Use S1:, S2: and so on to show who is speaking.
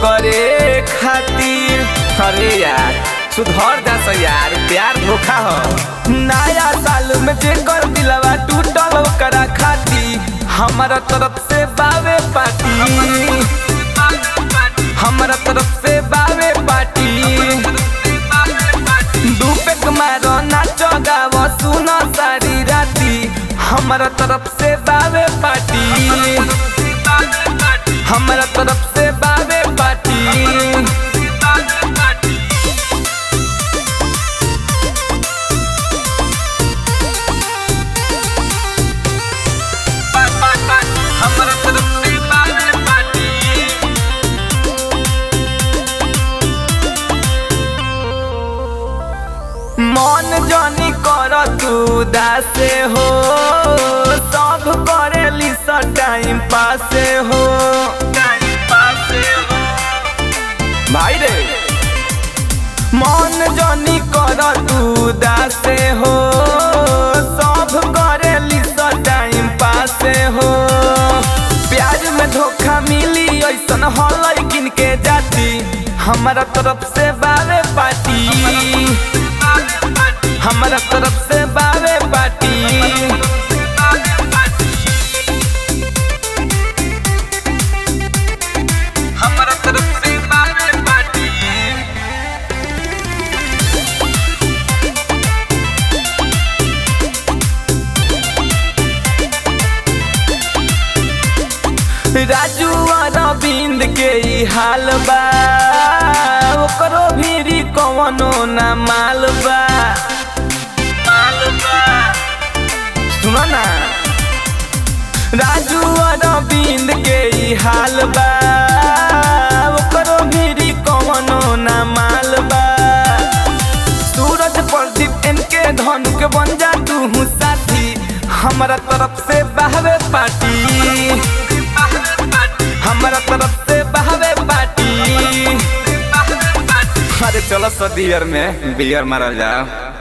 S1: करे खातिर अरे यार सुधर जा सा यार प्यार धोखा हो नया साल में जेकर दिलवा टूटल ओकरा खाती हमारा तरफ से बावे पार्टी हमारा तरफ से बावे पार्टी डूबे मारो नाचो गावो सुनो सारी राती हमारा तरफ से बावे पार्टी हमारा तरफ से बावे पार्टी हमारा तरफ से बावे पार्टी मन जनी कर तू दासे हो सब करेली स टाइम पासे हो टाइम पासे हो भाई रे मन जनी कर तू दासे हो सब करेली स टाइम पासे हो प्याज में धोखा मिली ऐसन हल किन के जाती हमारा तरफ से बावे पार्टी हमारा तरफ से बावे पार्टी हमारा तरफ से बावे पार्टी राजू अरविंद के ई हाल बा ओकरो भी कवनो ना माल बा माल बा सुनो ना राजू अरविंद के ई हाल बा ओकरो भी कवनो ना माल बा सूरज प्रदीप इनके धनु के बन जा तू साथी हमारा तरफ से बहवे पार्टी हमारा तरफ से बहवे पार्टी अरे चलो सो बियर में बियर मारल जाओ